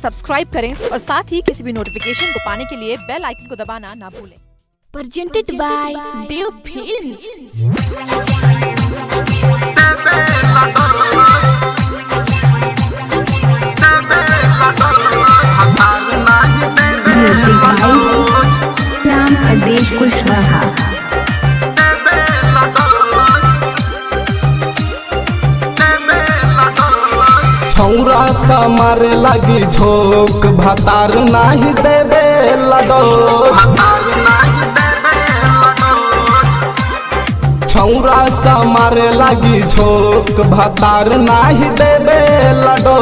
Subscribe करें और साथ ही किसी भी नोटिफिकेशन को पाने के लिए बेल आइकन को दबाना ना भूलें presented by Dev Films. Music by Ram Pradesh Kushwaha छौरा सा मारे लगी झोंक भतार नाही देवे लडो छौरा सा मारे लगी झोंक भतार नाही देवे लडो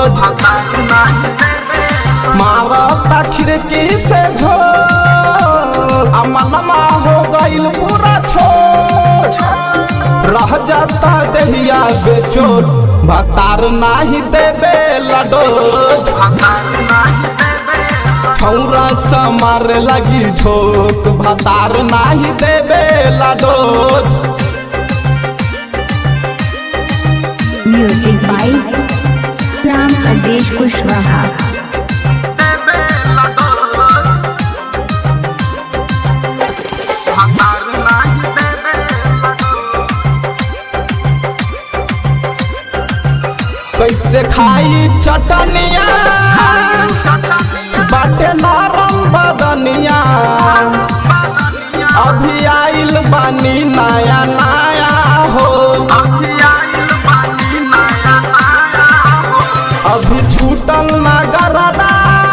मारता खिड़की से झो अमनमा हो गइल पूरा छोट रह जाता दहिया बेचोट भतार नाही देवे लडो छौरा सा मारे लगी झोंक भतार नाही देवे लडो म्यूजिक बाय राम प्रदेश कुशवाहा कैसे खाई चटनिया बाटे नरम बदनिया अभी आइल बानी नया नया हो अभी छूटल ना गरदा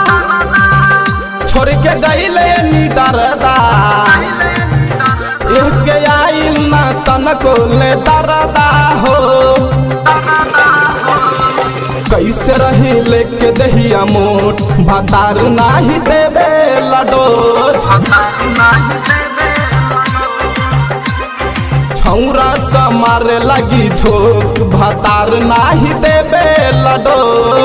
छोड़ के गईले नी दरदा एक के आइल ना तनको ले दरदा हो कैसे रही लेके दहिया मोट भतार नाही देवे लडो छौरा सा मारे लगी झोंक भतार नाही देवे लडो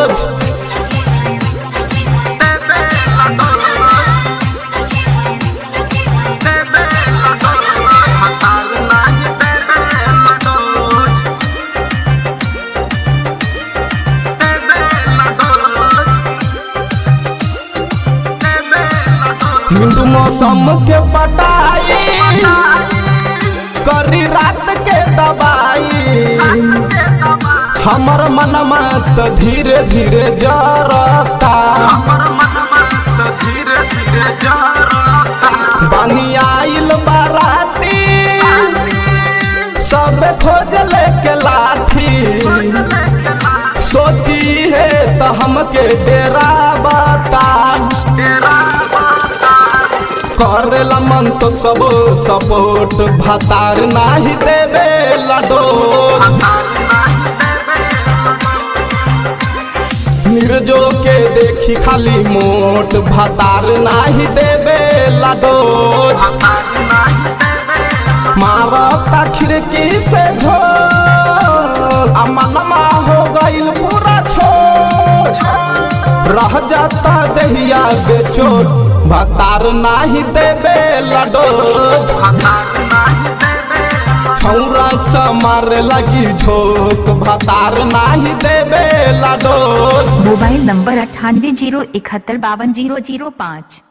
मिंटू मौसम के पटाई करी रात के दबाई हमर मनमा त धीरे धीरे जरता बानी आइल बाराती सब खोज लेके लाठी सोची है तो हमके डेरा बता करेला मन तो सब सपोर्ट भतार नाही देवे लडो निर्जो के देखी खाली मोट भतार नाही देवे लडो मारता खिड़की से झो अमनमा हो गइल पूरा छोट रह जाता दहिया बेचोट भतार नाही देवे लडो छौरा सा मारे लगी झोंक भतार नाही देवे लडो मोबाइल नंबर अट्ठानवे जीरो इकहत्तर बावन जीरो जीरो पाँच